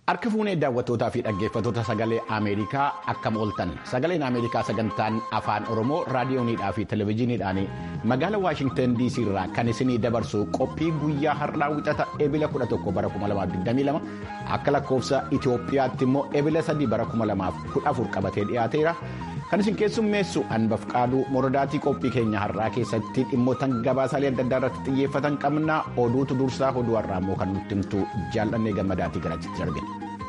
Harka fuunee daawwattootaa fi dhaggeeffattoota sagalee Ameerikaa akkam ooltan sagaleen Ameerikaa sagantaan afaan Oromoo raadiyooniidhaa fi televezyiiniidhaan magaalaa Waashingtan DC irraa kan isinii dabarsu qophii guyyaa har'aa wixata ebila 11 bara 2022 akka lakkoofsa Itoophiyaatti immoo ebila 3 bara 2014 qabatee dhiyaateera. Kan isin keessummeessu hanbaf qaaduu morodaatii qophii keenya har'aa keessatti dhimmoota gabaasaalee adda addaa irratti xiyyeeffatan qabna oduutu dursaa oduu har'aa immoo kan nutti himtu jaallannee gammadaatii garaatti darbina.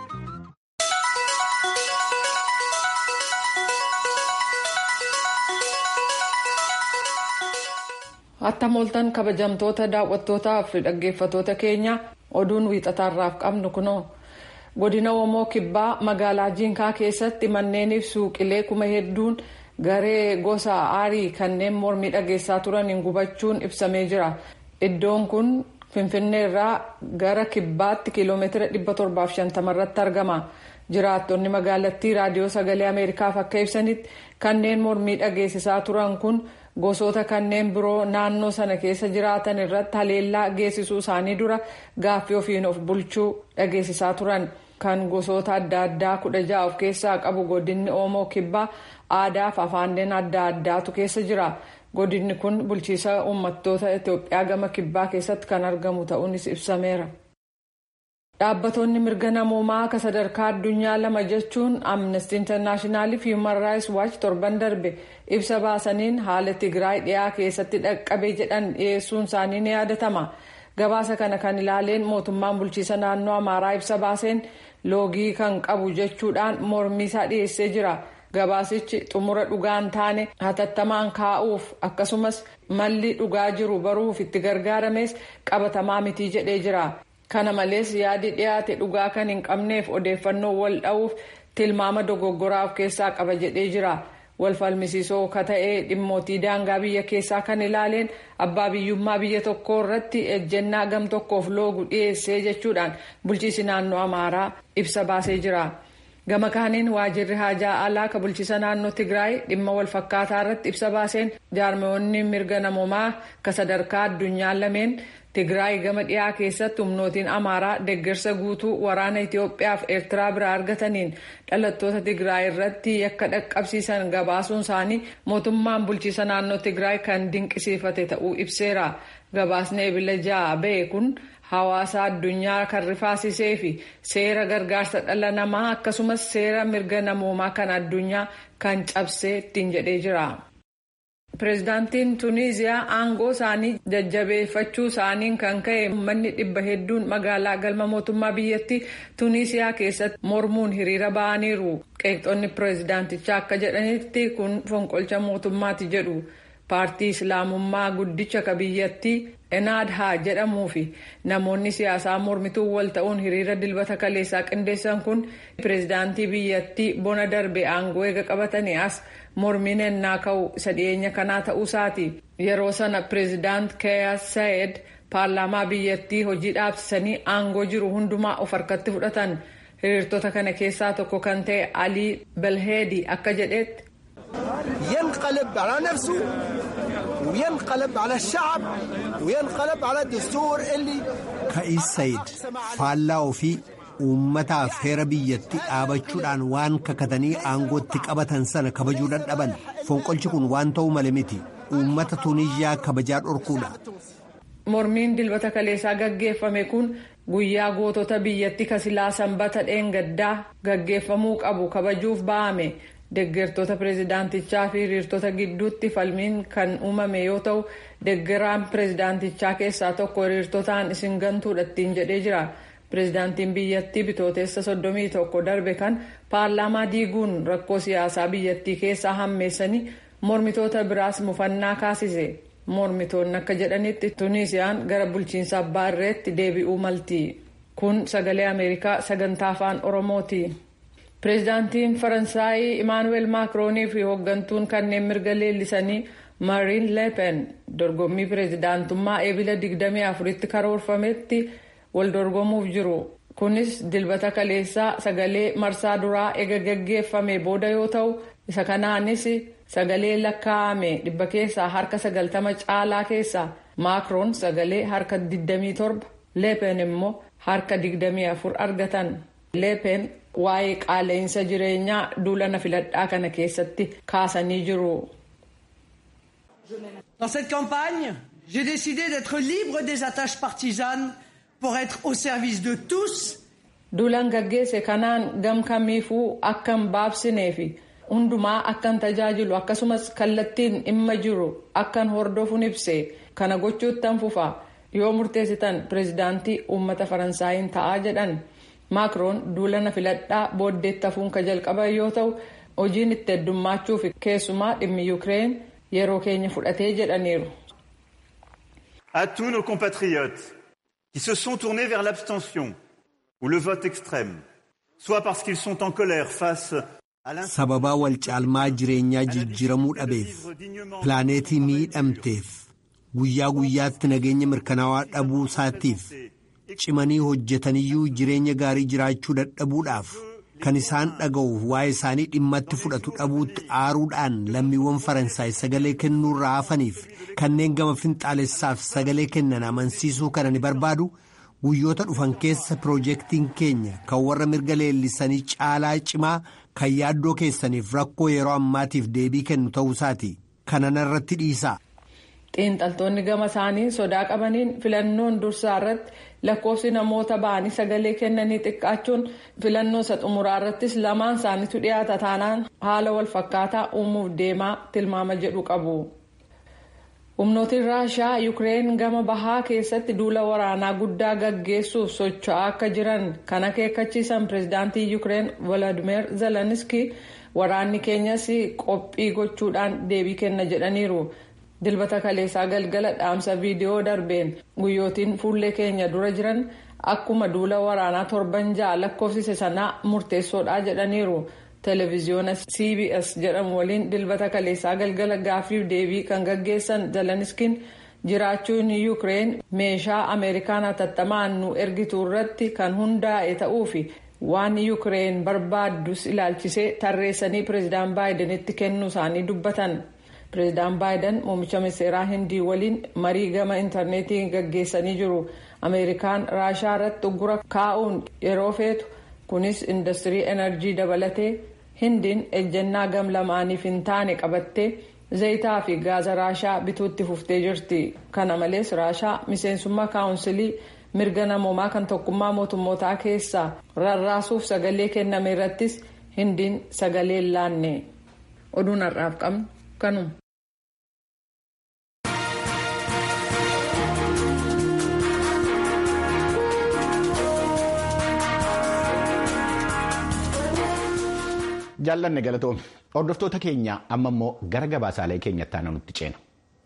Attam ooltan kabajamtoota daawwattootaa fi dhaggeeffattoota keenya oduun wiixataarraaf qabnu kunoo. godina Oomoo kibbaa magaalaa Jinkaa keessatti manneeniif suuqilee kuma hedduun garee gosa aarii kanneen mormii dhageessaa turaniin gubachuun ibsamee jira. Iddoon kun Finfinnee irraa gara kibbaatti kiiloomeetira 750 irratti argama. Jiraattonni magaalattii raadiyoo sagalee Ameerikaaf akka ibsanitti kanneen mormii dhageessisaa turan kun gosoota kanneen biroo naannoo sana keessa jiraatan irratti haleellaa geessisuu isaanii dura gaaffii ofiin of bulchuu dhageessisaa turan. kan gosoota adda addaa kudha ja'a of keessaa qabu godinni oomoo kibbaa aadaa fi afaanleen adda addaatu keessa jira godinni kun bulchiisa uummattoota itiyoophiyaa gama kibbaa keessatti kan argamu ta'uunis ibsameera. dhaabbattoonni mirga namoomaa akka sadarkaa addunyaa lama jechuun amnesty internaashinaal fi human rights watch torban darbe ibsa baasaniin haala tigraay dhiyaa keessatti dhaqqabe jedhan dhiyeessuun isaanii ni yaadatama. gabaasa kana kan ilaaleen mootummaan bulchiisa naannoo amaaraa ibsa baaseen loogii kan qabu jechuudhaan mormii isaa dhiyeessee jira gabaasichi xumura dhugaan taane hatattamaan kaa'uuf akkasumas malli dhugaa jiru baruuf itti gargaarames qabatamaa mitii jedhee jira kana malees yaadi dhiyaate dhugaa kan hin qabneef odeeffannoo wal dha'uuf tilmaama dogoggoraa of keessaa qaba jedhee jira. walfalmisiisoo ka ta'ee dhimmootii daangaa biyya keessaa kan ilaaleen abbaa biyyummaa biyya tokkoo irratti ejjennaa gam tokkoof loogu dhiyeessee jechuudhaan bulchiisi naannoo amaaraa ibsa baasee jira. gama kaaniin waajirri haajaa alaa ka bulchiisa naannoo tigraay dhimma walfakkaataa irratti ibsa baaseen jaarmiyoonni mirga namoomaa ka sadarkaa addunyaa lameen tigraay gama dhiyaa keessatti humnootiin amaaraa deeggarsa guutuu waraana itiyoophiyaa fi eertiraa biraa argataniin dhalattoota tigraay irratti yakka dhaqqabsiisan gabaasuun isaanii mootummaan bulchiisa naannoo tigraay kan dinqisiifate ta'uu ibseera gabaasni ebila ja'a ba'e kun hawaasa addunyaa kan rifaasisee fi seera gargaarsa dhala namaa akkasumas seera mirga namoomaa kan addunyaa kan cabsee ittiin jedhee jira. Pireezidaantiin Tuniiziyaa aangoo isaanii jajjabeeffachuu isaaniin kan ka'e uummanni dhibba hedduun magaalaa galma mootummaa biyyattii Tuniisiyaa keessatti mormuun hiriira ba'aniiru. Qeeqxoonni pireezidaantichaa akka jedhanitti kun fonqolcha mootummaati jedhu. Paartii Islaamummaa guddicha ka biyyattii Enaadhaa jedhamuu fi namoonni siyaasaa mormituu wal ta'uun hiriira dilbata kaleessaa qindeessan kun pireezidaantii biyyattii bona darbe aangoo eega qabatanii as mormiin ennaa ka'u isa dhiyeenya kanaa ta'uusaati. Yeroo sana pireezidaant Kaayis Saayid paarlaamaa biyyattii hojii dhaabsisanii aangoo jiru hundumaa of harkatti fudhatan. Hiriirtota kana keessaa tokko kan ta'e Alii Belheedi akka jedhetti. ينقلب على نفسه وينقلب على الشعب وينقلب على الدستور اللي Ka'is Sayid faallaa ofii uummataaf heera biyyatti dhaabachuudhaan waan kakatanii aangootti qabatan sana kabajuu dadhaban fonqolchi kun waan ta'uu male miti uummata Tuniiziyaa kabajaa dhorkuudha. Mormiin dilbata kaleessaa gaggeeffame kun guyyaa gootota biyyatti kasilaa sanbata dheengaddaa gaggeeffamuu qabu kabajuuf ba'ame. Deeggartoota pireezidaantichaa fi hiriirtota gidduutti falmiin kan uumame yoo ta'u deeggaraan pireezidaantichaa keessaa tokko hiriirtotaan isin gantuudha ittiin jedhee jira. Pireezidaantiin biyyattii bitooteessa soddomii tokko darbe kan paarlaamaa diiguun rakkoo siyaasaa biyyattii keessaa hammeessanii mormitoota biraas mufannaa kaasise. Mormitoonni akka jedhanitti Tuniisiyaan gara bulchiinsa abbaa irreetti deebi'uu malti. Kun sagalee Ameerikaa sagantaa afaan Oromooti. Pireezidaantiin Faransaayii Imaanuweel Maakiroonii fi hooggantuun kanneen mirga leellisanii Mariin Leepen dorgommii pireezidaantummaa eebila 24tti karoorfametti wal dorgomuuf jiru. Kunis dilbata kaleessaa sagalee marsaa duraa ega gaggeeffame booda yoo ta'u isa kanaanis sagalee lakkaa'ame dhibba keessaa harka 90 caalaa keessaa Maakiroon sagalee harka 27 Leepen immoo harka 24 argatan. leepen waa'ee qaala'insa jireenyaa duulana filadhaa kana keessatti kaasanii jiru. Dans cette campagne, j'ai décidé d'être libre des attaches partisanes pour être au service de tous. Duulan gaggeesse kanaan gam kamiifuu akkan baabsinee fi hundumaa akkan tajaajilu akkasumas kallattiin dhimma jiru akkan hordofuun ibse kana gochuuttan fufa yoo murteessitan pireezidaantii uummata faransaayiin ta'aa jedhan maakroon duulana filadhaa booddeetti hafuun ka jalqaban yoo ta'u hojiin itti heddummaachuu fi keessumaa dhimmi yuukireen yeroo keenya fudhatee jedhaniiru. À tous nos compatriotes qui se sont tournés vers l'abstention ou le vote extrême, soit parce qu'ils sont en colère face à sababaa wal caalmaa jireenyaa jijjiiramuu dhabeef pilaaneetii miidhamteef guyyaa guyyaatti nageenya mirkanaawaa dhabuu isaatiif cimanii hojjetaniyyuu jireenya gaarii jiraachuu dadhabuudhaaf kan isaan dhaga'uuf waa'ee isaanii dhimmatti fudhatu dhabuutti aaruudhaan lammiiwwan faransaay sagalee kennuurraa hafaniif kanneen gama finxaalessaaf sagalee kennan amansiisuu kana ni barbaadu guyyoota dhufan keessa piroojeektiin keenya kan warra mirga leellisanii caalaa cimaa kan yaaddoo keessaniif rakkoo yeroo ammaatiif deebii kennu ta'uusaati kanan irratti dhiisaa. xiinxaltoonni gama isaanii sodaa qabaniin filannoon dursaa irratti lakkoofsi namoota ba'anii sagalee kennanii xiqqaachuun filannoo isa xumuraa irrattis lamaan isaaniitu dhiyaata taanaan haala wal fakkaataa uumuuf deemaa tilmaama jedhu qabu. humnootiin raashaa yuukireen gama bahaa keessatti duula waraanaa guddaa gaggeessuuf socho'aa akka jiran kan akeekkachiisan pireezidaantii yuukireen volodimir zelenski waraanni keenyas qophii gochuudhaan deebii kenna jedhaniiru. dilbata kaleessaa galgala dhaamsa viidiyoo darbeen guyyootiin fuullee keenya dura jiran akkuma duula waraanaa torban ja'a lakkoofsise sanaa murteessoodha jedhaniiru televiziyoona cbs jedhamu waliin dilbata kaleessaa galgala gaaffiif deebii kan gaggeessan zeleniskiin jiraachuun yuukireen meeshaa ameerikaan hatattamaan nu ergitu irratti kan hundaa'e ta'uu fi waan yuukireen barbaaddus ilaalchisee tarreessanii pireezidaan baayidenitti kennuu isaanii dubbatan. pireezidaan baayiden muummicha ministeeraa hindii waliin marii gama intarneetii gaggeessanii jiru ameerikaan raashaa irratti uggura kaa'uun yeroo feetu kunis industirii enerjii dabalatee hindiin ejjennaa gam lamaaniif hin taane qabattee zayitaa fi gaaza raashaa bituutti fuftee jirti kana malees raashaa miseensummaa kaawunsilii mirga namoomaa kan tokkummaa mootummootaa keessaa rarraasuuf sagalee kenname irrattis hindiin sagalee laanne oduun har'aaf qabnu kanuma. jaallanne galatoome hordoftoota keenya amma immoo gara gabaasaalee keenyatti aanu nutti ceena.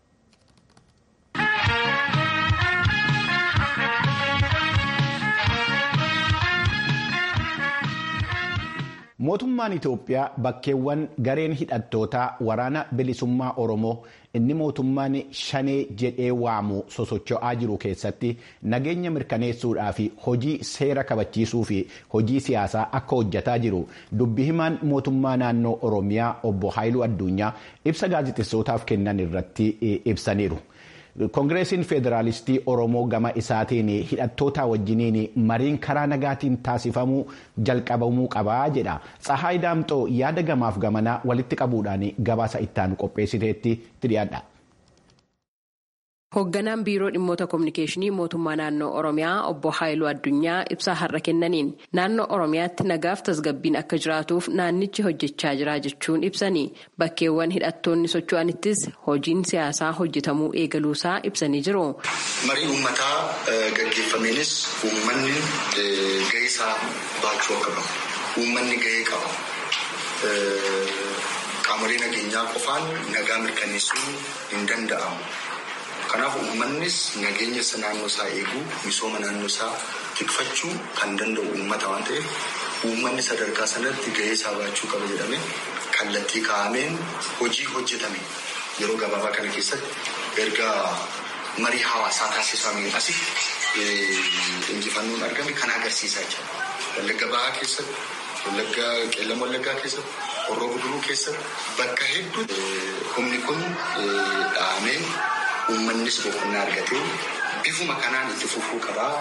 mootummaan itoophiyaa bakkeewwan gareen hidhattootaa waraana bilisummaa oromoo inni mootummaan shanee jedhee waamu sosocho'aa jiru keessatti nageenya mirkaneessuudhaa fi hojii seera kabachiisuu fi hojii siyaasaa akka hojjetaa jiru dubbi himaan mootummaa naannoo oromiyaa obbo haayiluu addunyaa ibsa gaazexessootaaf kennan irratti ibsaniiru. koongireesiin federaalistii oromoo gama isaatiin hidhattoota wajjiniin mariin karaa nagaatiin taasifamuu jalqabamuu qabaa jedha tsahaay daamxoo yaada gamaaf gamanaa walitti qabuudhaan gabaasa ittaanu qopheessiteetti dhiyaadha. Hoogganaan biiroo dhimmoota kominikeeshinii mootummaa naannoo Oromiyaa obbo Haayiluu Addunyaa ibsaa har'a kennaniin naannoo Oromiyaatti nagaaf tasgabbiin akka jiraatuuf naannichi hojjechaa jira jechuun ibsanii bakkeewwan hidhattoonni socho'anittis hojiin siyaasaa hojjetamuu eegaluusaa ibsanii jiru. Marii uummataa gaggeeffameenis uummanni gahee isaa baachuu akka qabu. Uummanni gahee qaba. Qaamolee nageenyaa qofaan nagaa mirkaneessuun hin danda'amu. Kanaaf uummannis nageenya naannoo isaa eeguu misooma naannoo isaa tikfachuu kan danda'u uummata waan ta'eef uummanni sadarkaa sanatti gahee isaa baachuu qaba jedhame kallattii kaa'ameen hojii hojjetame yeroo gabaabaa kana keessatti erga marii hawaasaa taasifameen asitti injifannoon argame kan agarsiisaa jira. Wallagga bahaa keessatti, wallagga qeellama wallaggaa keessatti, horroo guduruu keessatti bakka hedduutti humni kun dhahamee. Uummannis boqonnaa argatee bifuma kanaan itti fufuu qabaa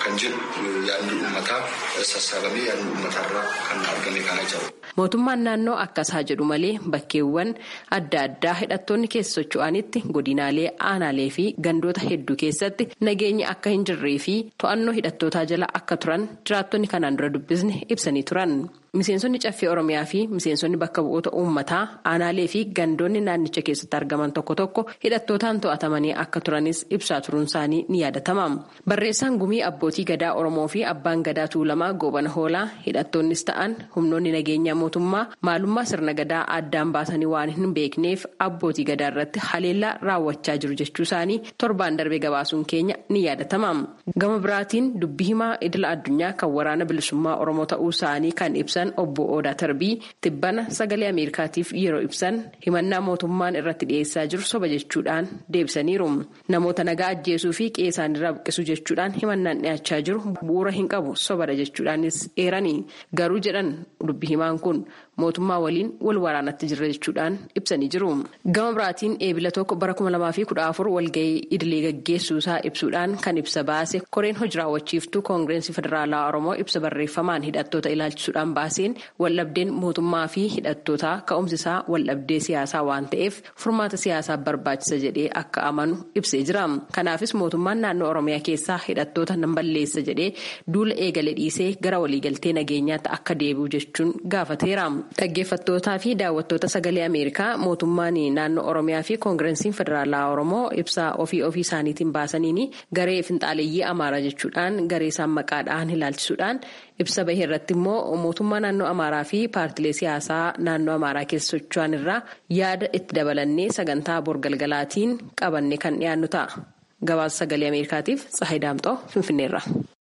kan jedhu yaadni uummataa sassaabamee yaadni uummataarraa kan argame kana jiru. Mootummaan naannoo akkasaa jedhu malee bakkeewwan adda addaa hidhattoonni keessa socho'anitti godinaalee aanaalee fi gandoota hedduu keessatti nageenya akka hin jirree fi to'annoo hidhattootaa jala akka turan jiraattonni kanaan dura dubbisne ibsanii turan. Miseensonni caffee Oromiyaa fi miseensonni bakka bu'oota uummataa aanaalee fi gandoonni naannicha keessatti argaman tokko tokko hidhattootaan to'atamanii akka turanis ibsaa turuun isaanii ni yaadatama. Barreessaan gumii abbootii gadaa Oromoo fi abbaan gadaa Tuulamaa Goobana Hoolaa hidhattoonnis ta'an humnoonni nageenyaa mootummaa maalummaa sirna gadaa addaan baasanii waan hin beekneef abbootii gadaa irratti haleellaa raawwachaa jiru jechuu isaanii torbaan darbee gabaasuun keenya ni yaadatama. Gama biraatiin dubbii himaa idila addunyaa kan waraana bilisummaa Oromoo ta'uu isaanii kan ibsan. obbo Odaa Tarbii tibbana sagalee Ameerikaatiif yeroo ibsan himannaa mootummaan irratti dhiyeessaa jiru soba jechuudhaan deebisaniiru. Namoota nagaa ajjeesuu fi qe'ee isaaniirraa buqqisuu jechuudhaan himannaan dhiyaachaa jiru bu'uura hin qabu sobadha jechuudhaanis eeranii garuu jedhan dubbi himaan kun mootummaa waliin wal waraanatti jirra jechuudhaan ibsanii jiru. Gama biraatiin eebila tokko bara kuma lamaa fi kudha afur walgahii idilee gaggeessuu isaa ibsuudhaan kan ibsa baase koreen hojii raawwachiiftuu koongireensi federaalaa Oromoo ibsa barreeffamaan hidhattoota ilaalchisuudhaan baaseen waldhabdeen mootummaa fi hidhattootaa ka'umsisaa waldhabdee siyaasaa waan ta'eef furmaata siyaasaa barbaachisa jedhee akka amanu ibsee jira. Kanaafis mootummaan naannoo Oromiyaa keessaa hidhattoota nan balleessa jedhee duula eegale dhiisee gara waliigaltee nageenyaatti akka deebi'u jechuun gaafateera. Dhaggeeffattootaa fi daawwattoota sagalee Ameerikaa mootummaan naannoo Oromiyaa fi koongireensiin federaalaa Oromoo ibsaa ofii ofii isaaniitiin baasaniin garee finxaaleeyyii Amaaraa jechuudhaan garee isaan maqaadhaan ilaalchisuudhaan ibsa bahee irratti immoo mootummaa naannoo Amaaraa fi paartilee siyaasaa naannoo Amaaraa keessa socho'an irraa yaada itti dabalannee sagantaa borgalgalaatiin qabanne kan dhiyaannu ta'a. Gabaasa sagalee Ameerikaatiif Tsahayi Daamxoo Finfinneerra.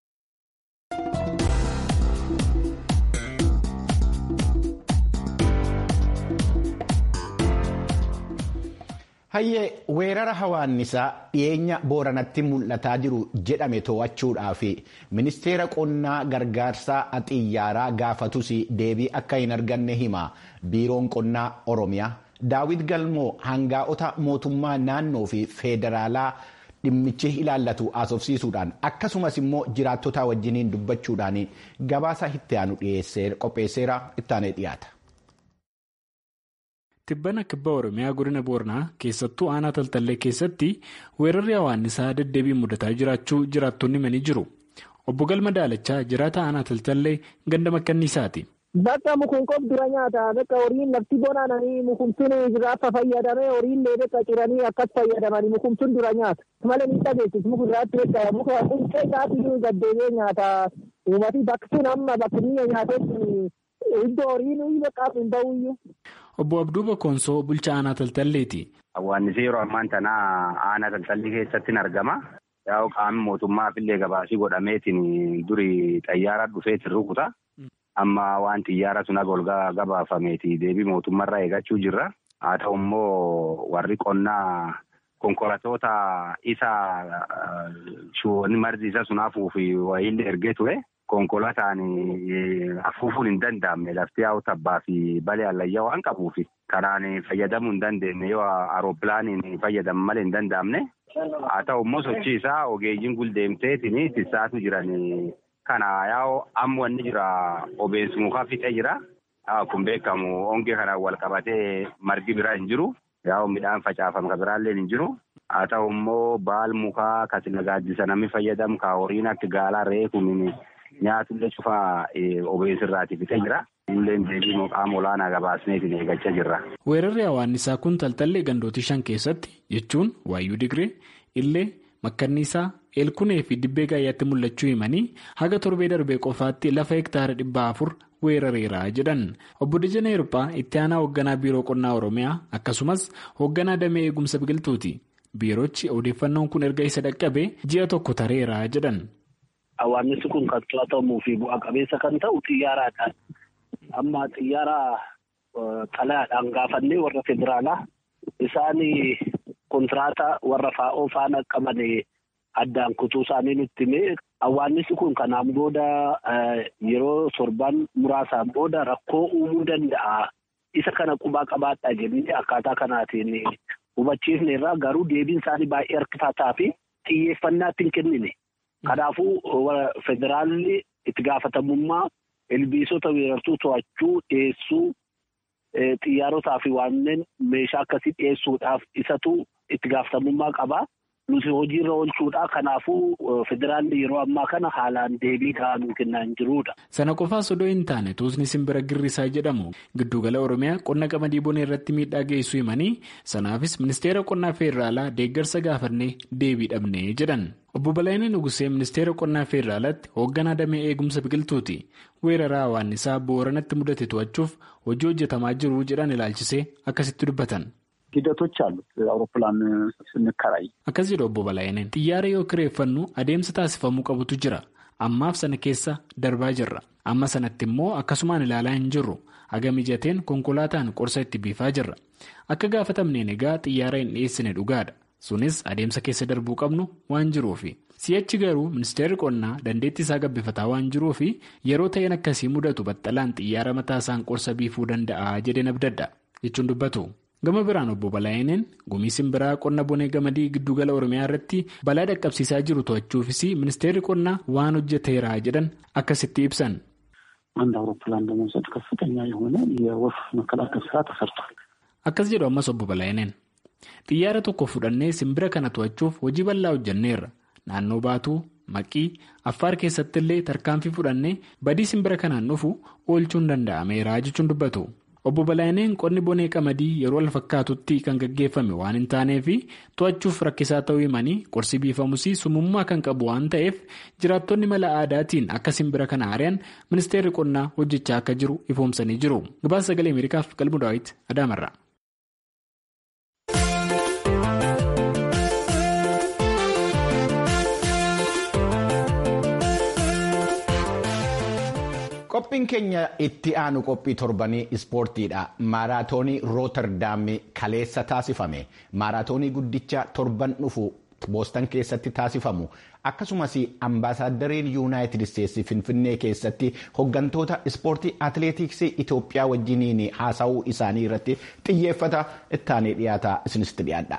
Hayyee weerara hawaannisaa dhiyeenya booranatti mul'ataa jiru jedhame to'achuudhaaf ministeera qonnaa gargaarsaa xiyyaaraa gaafatus deebii akka hin arganne hima biiroon qonnaa oromiyaa daawit galmoo hangaa'ota mootummaa naannoo fi feederaalaa dhimmichi ilaallatu haasofsiisuudhaan akkasumas immoo jiraattota wajjiniin dubbachuudhaan gabaasa itti aanu qopheesseera ittaanee dhiyaata. Tibbana kibba Oromiyaa godina Booranaa keessattuu aanaa Taltallee keessatti weerarri hawaannisaa deddeebiin mudataa jiraachuu jiraattonni himanii jiru. Obbo Galma Daalachaa jiraata aanaa Taltallee ganda makkanniisaati. Bakka mukuun qof dura nyaata. Bakka horiin lafti bonaananii mukumtuun jiraafa fayyadamee horiin bakka ciranii akkas fayyadamanii mukumtuun dura nyaata. Malee ni dhageessis muka irraatti bakka muka quncee isaatii gaddeebee nyaata. Uummati bakki sun amma bakki biyya nyaatetti iddoo horiin bakka hin bahuyyuu. Obbo Abduu Bokkonsoo bulchaa aanaa Taltalleeti. Hawaannisi yeroo ammaan tana aanaa Taltallee keessatti ni argama. Yaa'u qaamni mootummaaf illee gabaasii godhameetiin duri xayyaara dhufeetiin rukuta. Amma waan xiyyaara sun ol gabaafameeti deebii mootummaarraa eegachuu jirra. Haa ta'u immoo warri qonnaa konkolaattota isa shuwoonni margi isa sun hafuuf wayiillee ergee ture. Konkolaataan afuufuun hin danda'amne lafti yaa'u tabbaa fi balee allayyaa waan qabuuf karaan fayyadamuu hin dandeenye yoo aerooppilaaniin fayyadamu malee hin danda'amne. Haa ta'u immoo sochii isaa ogeeyyiin guldeemteetiin tissaatu jiran kana yaa'u amma wanni jira obeessi mukaa fixee jira. Kun beekamu hongee kanaan wal qabatee margi biraa hin jiru. Yaa'u midhaan facaafame kan biraallee hin jiru. Haa ta'u immoo baal mukaa kasi nagaajjisa namni fayyadamu ka horiin akka gaalaa reefuun nyaatullee cufaa obeessi irraati fixee jira. Illee deebii qaama olaanaa gabaasneetiin eeggachaa jirra. Weerarri hawaannisaa kun taltallee gandootii shan keessatti jechuun Waayyuu Digree, Illee, Makkanniisaa, Eelkunee fi Dibbee Gaayyaatti mul'achuu himanii haga torbee darbee qofaatti lafa hektaara dhibba afur weerareera jedhan. Obbo Dajanee Hirphaa itti aanaa hoogganaa Biiroo Qonnaa Oromiyaa akkasumas hoogganaa damee eegumsa biqiltuuti. Biiroochi odeeffannoon kun erga isa dhaqqabee ji'a tokko tareera jedhan. Hawaannisi kun kan to'atamuu fi bu'a qabeessa kan ta'u xiyyaaraadhaan. Amma xiyyaara xalayaadhaan gaafannee warra federaalaa isaan kontiraataa warra faa'oo faana qaban addaan kutuu isaanii nutti himee hawaannisi kun kanaan booda yeroo torban muraasaan booda rakkoo uumuu danda'a. Isa kana qubaa qabaadhaa jennee akkaataa kanaatiin hubachiifne irraa garuu deebiin isaanii baay'ee harkifataa fi xiyyeeffannaa itti hin kennine. Kanaafuu federaalli itti gaafatamummaa ilbiisota weerartuu to'achuu dhiyeessuu xiyyaarotaa fi wanneen meeshaa akkasii dhiyeessuudhaaf isatu itti gaafatamummaa qaba. Nuti hojiirra oolchuudha. Kanaafuu federaalli yeroo ammaa kana haalaan deebii ta'aa nuu kennaa hin jirudha. Sana qofaas odoo hin taane tuusni simbira girrisaa jedhamu giddugala Oromiyaa qonna qamadii bonee irratti miidhaa geessuu himanii sanaafis ministeera qonnaa feeraalaa deeggarsa gaafannee deebii dhabnee jedhan. Obbo Balaayinee Nugusee ministeera qonnaa feeraalaatti hoogganaa damee eegumsa biqiltuuti. Weeraraa hawaannisaa booranatti mudate to'achuuf hojii hojjetamaa jiru jedhan ilaalchisee akkasitti dubbatan. ሂደቶች አሉት አውሮፕላን ስንከራይ akkas jedhu obbo Balaayineen xiyyaara yoo kireeffannu adeemsa taasifamuu qabutu jira ammaaf sana keessa darbaa jirra amma sanatti immoo akkasumaan ilaalaa hin jirru haga mijateen konkolaataan qorsa itti biifaa jirra akka gaafatamneen egaa xiyyaara hin dhiyeessine dhugaadha sunis adeemsa keessa darbuu qabnu waan jiruufi si'achi garuu ministeerri qonnaa dandeettii isaa gabbifataa waan jiruufi yeroo ta'een akkasii mudatu baxxalaan xiyyaara mataa isaan qorsa biifuu danda'a jedheen abdadha jechuun dubbatu. gama biraan obbo Balaayineen gumii simbiraa qonna bonee gamadii giddugala oromiyaa irratti balaa dhaqqabsiisaa jiru to'achuufis ministeerri qonnaa waan hojjeteera jedhan akkasitti ibsan. አንድ አውሮፕላን ለመውሰድ ከፍተኛ የሆነ የወፍ መከላከል ስራ ተሰርቷል። akkas jedhu ammas obbo Balaayineen xiyyaara tokko fudhannee simbira kana to'achuuf hojii bal'aa hojjenneerra naannoo baatuu maqii affaar keessatti illee tarkaanfii fudhannee badii simbira kanaan dhufu oolchuun danda'ameera jechuun dubbatu. obbo Balaayineen qonni bonee qamadii yeroo wal fakkaatutti kan gaggeeffame waan hin taaneef to'achuuf rakkisaa ta'uu himanii qorsi biifamus sumummaa kan qabu waan ta'eef jiraattonni mala aadaatiin akka simbira kana ari'an ministeerri qonnaa hojjechaa akka jiru ifoomsanii jiru gabaasa sagalee ameerikaaf qalbu daawwiti adaamarra. Qophiin keenya itti aanu qophii torbanii ispoortiidha. Maaraatoonii Rooterdaam kaleessa taasifame. Maaraatoonii guddicha torban dhufu boostan keessatti taasifamu. Akkasumas ambaasaaddariin yuunaayitid isteetsi Finfinnee keessatti hooggantoota ispoortii atileetiksii Itoophiyaa wajjiniin haasa'uu isaanii irratti xiyyeeffata ittaanee dhiyaata isinitti dhiyaadha.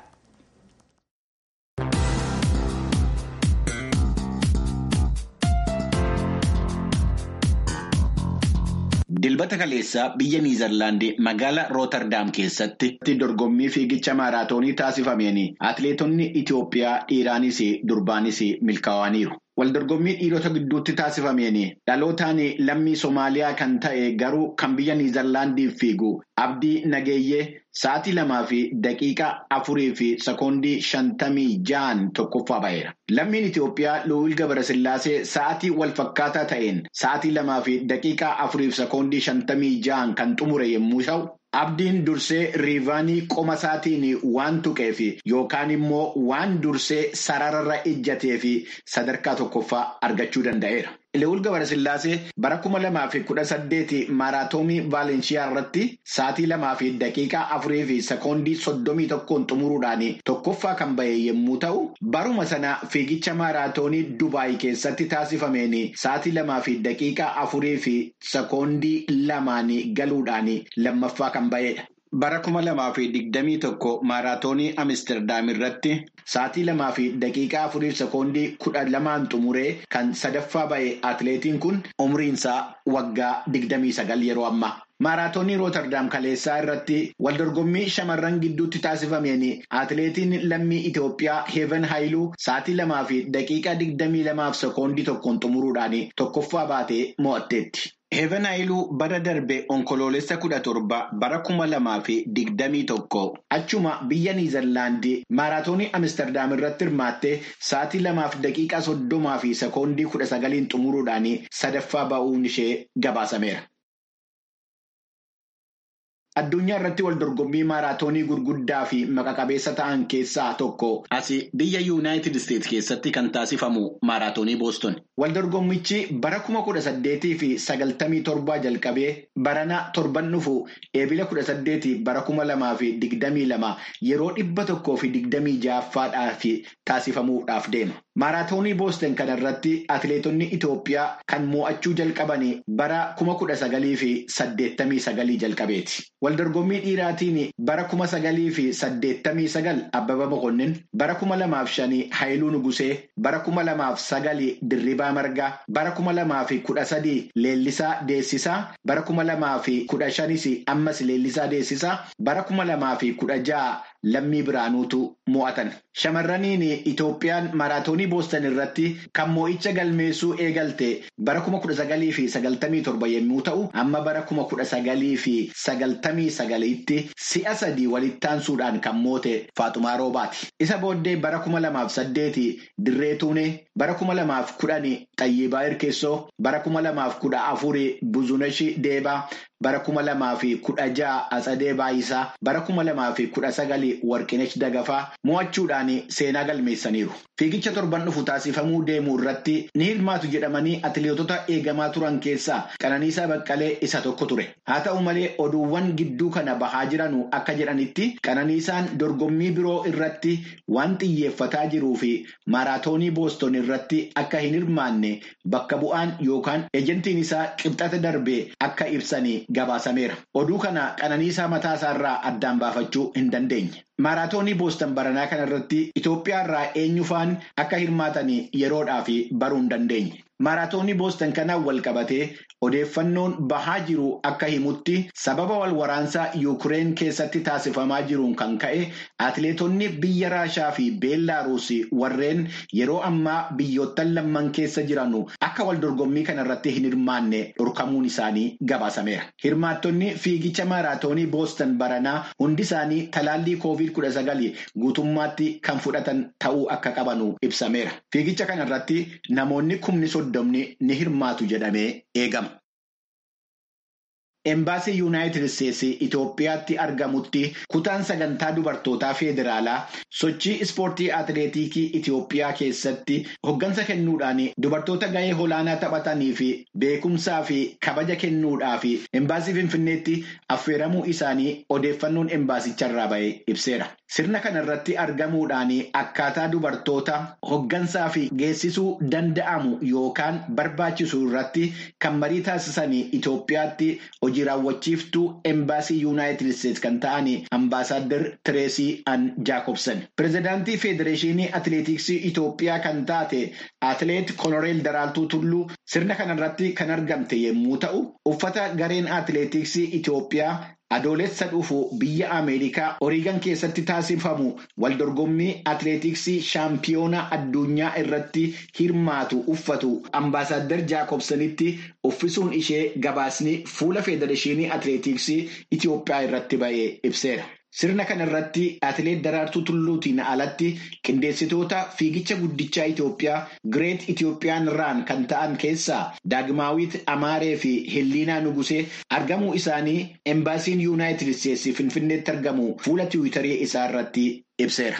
Dilbata kaleessaa biyya Niizerlaandii magaalaa Rooterdaam keessatti dorgommii fiigicha maaraatoonii taasifameen atileetonni Itoophiyaa dhiiraanis durbaanis milkaa'aniiru. Waldorgommii dhiirota gidduutti taasifameen dhalootaan lammii Somaaliyaa kan ta'e garuu kan biyya Niizerlaandiif fiigu Abdii Nageeyyee sa'aatii lamaa fi daqiiqaa afurii fi sekoondii shantamii ja'an tokkoffaa ba'eera. Lammiin Itoophiyaa Luwil Gabarasillaasee sa'aatii wal fakkaataa ta'een sa'aatii lamaa fi daqiiqaa afurii fi sekoondii shantamii ja'an kan xumure yommuu ta'u. Abdiin dursee riivaanii qoma isaatiin waan tuqeef yookaan immoo waan dursee sararra ijjatee fi sadarkaa tokkoffaa argachuu danda'eera. Luwil Gabarasillaasee bara kuma lamaa fi kudha saddeeti maaraatoonii Vaalensiyaa irratti sa'aatii lamaa fi daqiiqaa afurii fi sekoondii soddomii tokkoon xumuruudhaan tokkoffaa kan ba'e yommuu ta'u, baruma sana fiigicha maaraatoonii Dubaay keessatti taasifameen sa'aatii lamaa fi daqiiqaa afurii fi sekoondii lamaan galuudhaan lammaffaa kan ba'edha. Bara kuma lamaa fi digdamii tokko maaraatoonii Amsterdam irratti sa'aatii lamaa fi daqiiqaa afurii fi sekoondii kudha lamaan xumuree kan sadaffaa ba'e atileetiin kun umriinsaa waggaa digdamii sagal yeroo ammaa. Maaraatoonii Rooterdaam kaleessaa irratti waldorgommii shamarran gidduutti taasifameen atileetiin lammii Itoophiyaa Heeven Haayiluu sa'aatii lamaa fi daqiiqaa digdamii lamaaf sekoondii tokkoon xumuruudhaan tokkoffaa baatee mo'atteetti. Heeven Haayiluu bara darbe onkoloolessa kudha torba bara kuma lamaa fi digdamii tokko achuma biyya Niizerlaandii maaraatoonii Amsterdam irratti hirmaattee sa'aatii lamaaf daqiiqaa soddomaa fi sekoondii kudha sagaliin xumuruudhaan sadaffaa ba'uun ishee gabaasameera. Addunyaa irratti waldorgommii maaraatoonii gurguddaa fi maqa-qabeessa ta'an keessaa tokko asi biyya yuunaayitid isteetsi keessatti kan taasifamu maaraatoonii booston. Waldorgommichi bara kuma kudha saddeetii fi sagaltamii torbaa jalqabee barana torban dhufu eebila kudha saddeetii bara kuma lamaa fi digdamii lama yeroo dhibba tokkoo fi digdamii ja'affaadhaaf taasifamuudhaaf deema. Maaraatoonii booston kana irratti atileetonni Itoophiyaa kan mo'achuu jalqaban bara kuma kudha sagalii fi saddeettamii sagalii jalqabeeti. waldorgommii dhiiraatiin bara kuma sagalii fi saddeettamii sagal Abbaba Boqonnin, bara kuma lamaaf shanii Haayiluu Nugusee, bara kuma lamaaf sagalii Dirribaa Margaa, bara kuma lamaa fi kudha sadii Leellisaa Deessisaa, bara kuma lamaa fi kudha shanis ammas Leellisaa Deessisaa, bara kuma lamaa fi kudha ja'a Lammii Biraanuutu mo'atan. Shamarraniin Itoophiyaan maraatoonii Booston irratti kan mo'icha galmeessuu eegalte bara kuma kudha sagalii fi sagaltamii torba yommuu ta'u, amma bara kuma kudha sagalii fi sagaltamii sagaliitti si'a sadii walitti aansuudhaan kan moote Faaxumaa Roobaati. Isa booddee bara kuma lamaaf saddeeti Dirree Tuunee, bara kuma lamaaf kudhani Xayyibaa Irkeessoo, bara kuma lamaaf kudha afuri Buzunashi Deebaa, bara kuma lamaa fi kudha ja'a Atsadee Baayisaa, bara kuma lamaa fi kudha sagali Warqinesh Dagafaa mo'achuudhaan seenaa galmeessaniiru. Fiigicha torban dhufu taasifamuu deemuu irratti ni hirmaatu jedhamanii atileetota eegamaa turan keessaa Qananiisaa Baqqalee isa tokko ture. Haa ta'u malee oduuwwan gidduu kana bahaa jiranu akka jedhanitti Qananiisaan dorgommii biroo irratti waan xiyyeeffataa jiruu fi maaraatoonii Booston irratti akka hin hirmaanne bakka bu'aan yookaan ejentiin isaa qibxata darbee akka ibsanii gabaasameera. Oduu kana Qananiisaa mataa isaarraa addaan baafachuu hin dandeenye. Maaraatoonii Booston baranaa kana irratti Itoophiyaa irraa eenyu faan akka hirmaatan yeroodhaaf baruu hin dandeenye. Maaraatoonii Booston kanaan wal qabatee odeeffannoon bahaa jiru akka himutti sababa wal waraansaa Yuukireen keessatti taasifamaa jiruun kan ka'e atileetonni biyya Raashaa fi Beellaaruus warreen yeroo ammaa biyyoottan lamman keessa jiranu akka wal dorgommii kana irratti hin hirmaanne dhorkamuun isaanii gabaasameera. Hirmaattonni fiigicha maaraatoonii Booston baranaa hundi isaanii talaallii koovid kudha sagali guutummaatti kan fudhatan ta'uu akka qabanu ibsameera. Fiigicha kana irratti namoonni kumni soddomni ni hirmaatu jedhamee eegama. Embaasii Yuunaayitid Isteetsi Itoophiyaatti argamutti kutaan sagantaa dubartootaa federaalaa sochii ispoortii atileetikii Itoophiyaa keessatti hoggansa kennuudhaan dubartoota gahee olaanaa taphatanii fi beekumsaa fi kabaja kennuudhaaf embaasii Finfinneetti affeeramuu isaanii odeeffannoon embaasicharraa ba'e ibseera. Sirna kana irratti argamuudhaan akkaataa dubartoota hoggansaa fi geessisuu danda'amu yookaan barbaachisu irratti kan marii taasisan Itoophiyaatti hojii raawwachiiftuu embaasii yuunaayitid isteetsi kan ta'an ambaasaaddar tireesii an jaakobsan pirezidaantii federeeshinii atileetiksii itoophiyaa kan taate atileet koloneel daraaltuu tulluu sirna kanarratti kan argamte yommuu ta'u uffata gareen atileetiksii itoophiyaa adoolessa dhufu biyya ameerikaa oriigan keessatti taasifamu waldorgommii atileetiksii shaampiyoonaa addunyaa irratti hirmaatu uffatu ambaasaaddar jaakobsanitti uffisuun ishee gabaasni fuula federeeshinii atileetiksii itoophiyaa irratti ba'ee ibseera. Sirna kana irratti atileet Daraartuu Tulluutiin alatti qindeessitoota fiigicha guddichaa Itoophiyaa Gireet Itoophiyaan Raan kan ta'an keessaa Daagimaawit Amaaree fi Hilliinaa Nugusee argamuu isaanii embaasiin Yuunaayitid Isteetsi Finfinneetti argamu fuula tiwiitarii isaa irratti ibseera.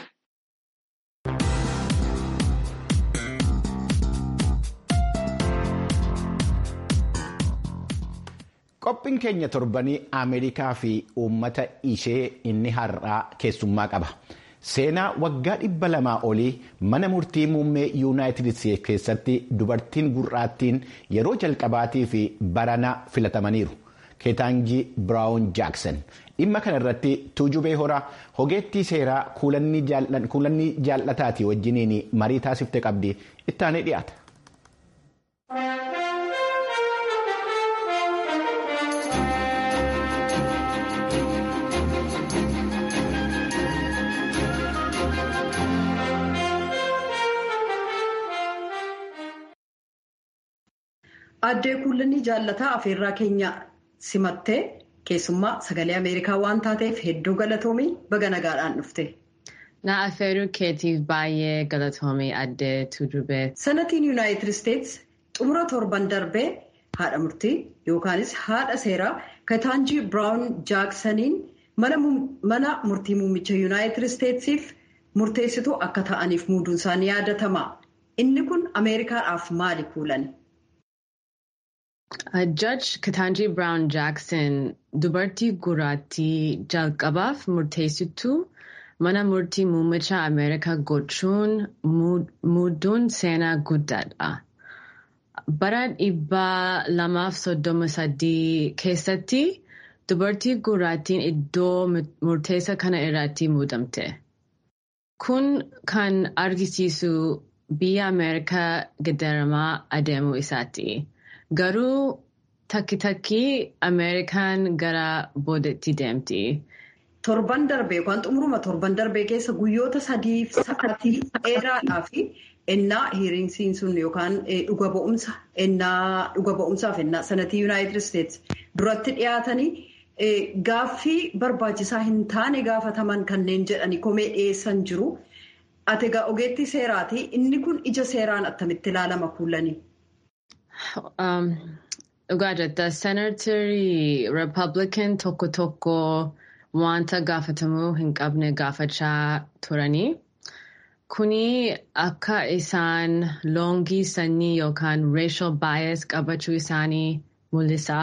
Qophiin keenya torbanii Ameerikaa fi uummata ishee inni har'aa keessummaa qaba. Seenaa waggaa dhibba lamaa olii mana murtii muummee yuunaayitid isteetsi keessatti dubartiin gurraattiin yeroo jalqabaatii fi barana filatamaniiru. Keetaanjii Biraawun Jaaksan dhimma kana irratti tuujubee horaa hogeettii seeraa kuulanni jaallataatii wajjiniin marii taasifte qabdi ittaanee dhiyaata. Addee kuulanni jaallataa afeerraa keenya simattee keessummaa sagalee Ameerikaa waan taateef hedduu galatoomii baga nagaadhaan dhufte. Na affeeruu keetiif baay'ee galatoomii addee tuujubee. Sanatiin Yuunaayitid Isteetsi xumura torban darbee haadha murtii yookaanis haadha seeraa Keetaanjii Biraawun Jaaksaniin mana murtii muummicha Yuunaayitid Isteetsiif murteessituu akka ta'aniif muuduun isaanii yaadatama. Inni kun Ameerikaadhaaf maali kuulani? Judge Ketanji Brown Jackson dubartii gurraattii jalqabaaf murteessituu mana murtii muummicha Ameerikaa gochuun muuduun seenaa guddaadha. Bara dhibba lamaaf soddoma sadii keessatti dubartii gurraattiin iddoo murteessa kana irratti muudamte. Kun kan argisiisu biyya Ameerikaa gaddaramaa adeemuu isaati. Garuu takki takki Ameerikaan gara boodatti deemti. Torban darbee yookaan xumuruma torban darbee keessa guyyoota sadiif sa'aatii dheeraadhaa fi ennaa hiriinsiin sun yookaan dhuga ba'umsa ennaa dhuga ba'umsaaf ennaa sanatii yuunaayitid isteetsi duratti dhiyaatanii gaaffii barbaachisaa hin taane gaafataman kanneen jedhanii komee dhiyeessan jiru. Ati egaa ogeettii seeraati inni kun ija seeraan attamitti ilaalama kuulanii? Dhugaa jetta seenaatarii Rippaabilikan tokko tokko wanta gaafatamuu hin qabne gaafachaa turanii. Kuni akka isaan loongii sanyii yookaan racial bias qabachuu isaanii mul'isa.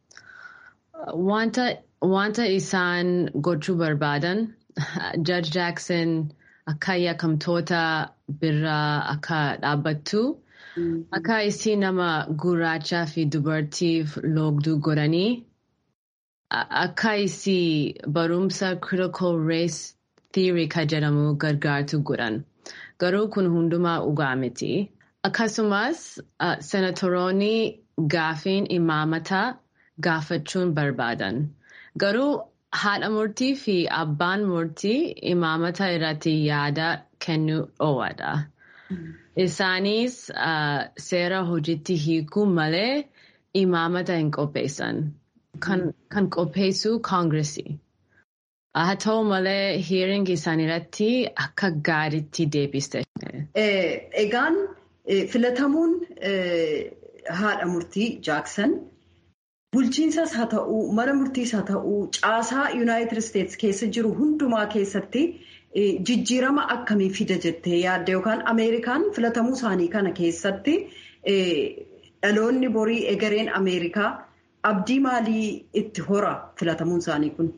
Wanta isaan gochuu barbaadan Judge Jackson akka yakkamtoota birraa akka dhaabbattu akka isii nama gurraachaa fi dubartiif loogduu godhanii akka isii barumsa critical race theory ka jedhamu gargaartu godhan. Garuu kun hundumaa dhugaa miti. Akkasumas senatoroonni gaafiin imaamata gaafachuun barbaadan. Garuu haadha murtii fi abbaan murtii imaamata irratti yaada kennuu dhoowwadha. Isaanis seera hojiitti hiikuu malee imaamata hin qopheessan. Kan qopheessu koongiresii. Haa ta'u malee hiiringi isaanii irratti akka gaariitti deebiste. Egaan filatamuun haadha murtii Jaaksan bulchiinsas haa ta'uu mana murtiis haa ta'uu caasaa yuunaayitid isteetsi keessa jiru hundumaa keessatti jijjiirama akkamii fida jettee yaadda yookaan ameerikaan filatamuu isaanii kana keessatti dhaloonni borii egereen ameerikaa abdii maalii itti hora filatamuun isaanii kun?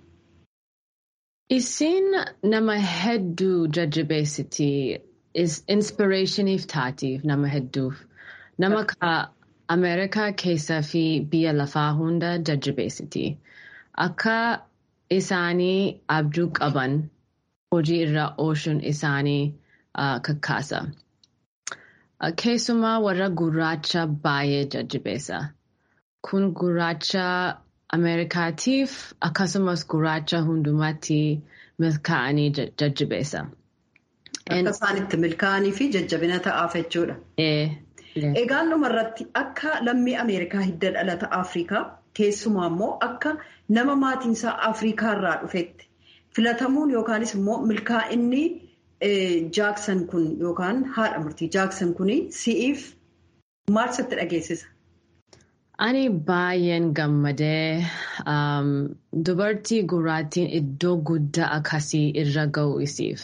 Isin nama hedduu jajjabeessiti. Inspirationiif taatiif nama hedduuf. Nama ka Ameerikaa keessaa fi biyya lafaa hunda jajjabeessiti. Akka isaanii abjuu qaban hojii irra oolchuun isaanii kakkaasa. Keessumaa warra gurraacha baay'ee jajjabeessa. Kun gurraacha Ameerikaatiif akkasumas gurraacha hundumaatti milkaa'anii jajjabeessa. Akka isaan itti milkaa'anii fi jajjabina ta'aaf jechuudha. Egaan dhumarratti akka lammii Ameerikaa hidda dhalata Afrikaa keessumaa immoo akka nama maatiinsaa Afrikaa irraa dhufetti filatamuun yookaanis immoo milkaa'inni Jaaksan kun yookaan haadha murtii Jaaksan kun si'iif maal sitti dhageessisa? Ani baay'een gammadee dubartii gurraattiin iddoo guddaa akkasii irra ga'u isiif.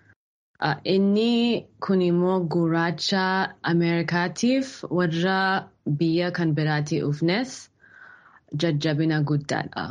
Inni kun immoo gurraacha Ameerikaatiif warra biyya kan biraatti dhufnes jajjabina guddaadha.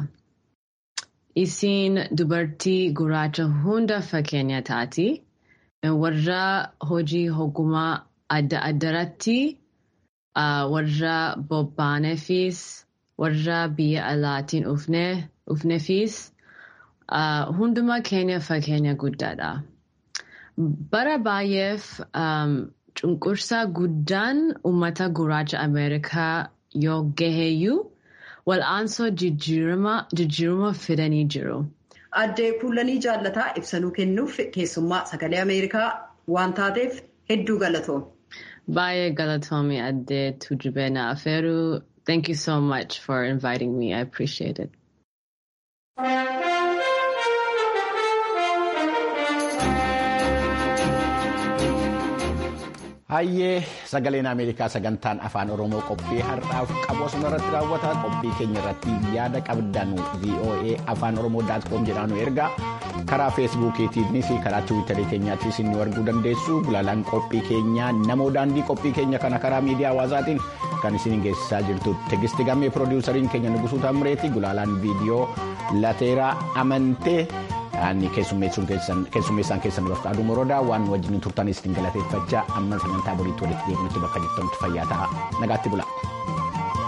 Isiin dubartii gurraacha hunda fakkeenya taati. Warra hojii ogummaa adda addaratti warra bobbaaneefis warra biyya alaatiin dhufneefis hundumaa keenya fakkeenya guddaadha. Bara baay'eef cunqursaa guddaan uummata gurraacha Ameerikaa yoo gaheeyyuu wal'aansoo jijjiirama fidanii jiru. Addee kuulanii jaallataa ibsanuu kennuuf keessummaa sagalee Ameerikaa waan taateef hedduu galatoome. Baay'ee galatoome addee Tujubeena Afeeruu. Thank you so much for inviting me. I appreciate it. Hayyee sagaleen Ameerikaa sagantaan afaan Oromoo qophii har'aaf qabu asuma irratti raawwata. Qophii keenya irratti yaada qabdan VOA afaan Oromoo daatkoom jedhaanu ergaa karaa feesbuukiitiinis karaa tiwiitarii keenyaattis nu arguu dandeessu. Gulaalaan qophii keenyaa namoo daandii qophii keenya kana karaa miidiyaa hawaasaatiin kan isin geessisaa jirtu tegisti gammee piroodiwusariin keenya nugusuu tamireeti. Gulaalaan viidiyoo lateeraa amantee. Ani keessummeessaan keessan duratti aduu moroodaa waan wajjin turtanis ittiin galateeffachaa amma sagantaa boriitti walitti deebinutti bakka jirtanitti fayyaa ta'a nagaatti bula.